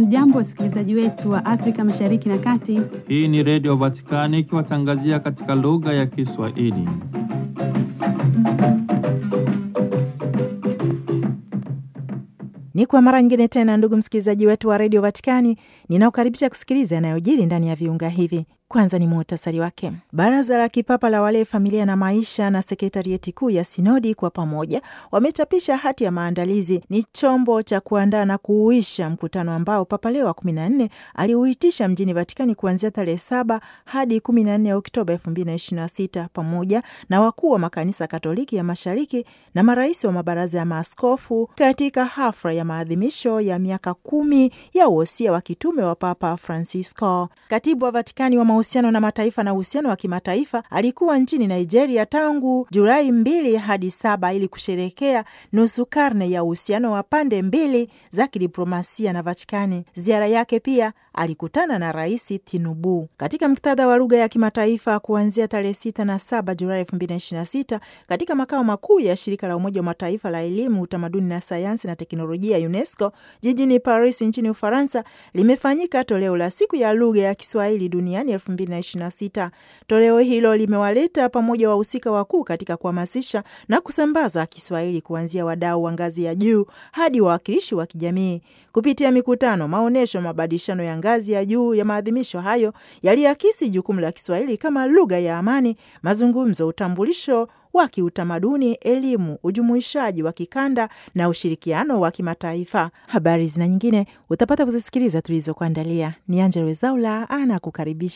Hamjambo, wasikilizaji wetu wa Afrika Mashariki na Kati. Hii ni Redio Vatikani ikiwatangazia katika lugha ya Kiswahili. Ni kwa mara nyingine tena, ndugu msikilizaji wetu wa redio Vatikani, ninaokaribisha kusikiliza yanayojiri ndani ya viunga hivi. Kwanza ni muhtasari wake. Baraza la Kipapa la Walei, Familia na Maisha na sekretarieti kuu ya Sinodi kwa pamoja wamechapisha hati ya maandalizi. Ni chombo cha kuandaa na kuuisha mkutano ambao Papa Leo wa kumi na nne aliuitisha mjini Vatikani kuanzia tarehe saba hadi kumi na nne Oktoba elfu mbili na ishirini na sita pamoja na wakuu wa makanisa Katoliki ya Mashariki na marais wa mabaraza ya maaskofu katika hafla ya maadhimisho ya miaka kumi ya uhosia wa kitume wa Papa Francisco. Katibu wa Vatikani wa mahusiano na mataifa na uhusiano wa kimataifa alikuwa nchini Nigeria tangu Julai mbili hadi saba ili kusherekea nusu karne ya uhusiano wa pande mbili za kidiplomasia na Vatikani. Ziara yake pia alikutana na Rais Tinubu katika muktadha wa lugha ya kimataifa kuanzia tarehe sita na saba Julai elfu mbili na ishirini na sita katika makao makuu ya shirika la Umoja wa Mataifa la elimu, utamaduni na sayansi na teknolojia UNESCO jijini Paris nchini Ufaransa limefanyika toleo la siku ya lugha ya Kiswahili duniani elfu mbili na ishirini na sita. Toleo hilo limewaleta pamoja wahusika wakuu katika kuhamasisha na kusambaza Kiswahili kuanzia wadau wa ngazi ya juu hadi wawakilishi wa kijamii kupitia mikutano, maonyesho, mabadilishano ya ngazi ya juu ya maadhimisho hayo yaliakisi jukumu la Kiswahili kama lugha ya amani, mazungumzo, utambulisho wa kiutamaduni, elimu, ujumuishaji wa kikanda na ushirikiano wa kimataifa. Habari zina nyingine utapata kuzisikiliza tulizokuandalia. Ni Angella Rwezaula anakukaribisha.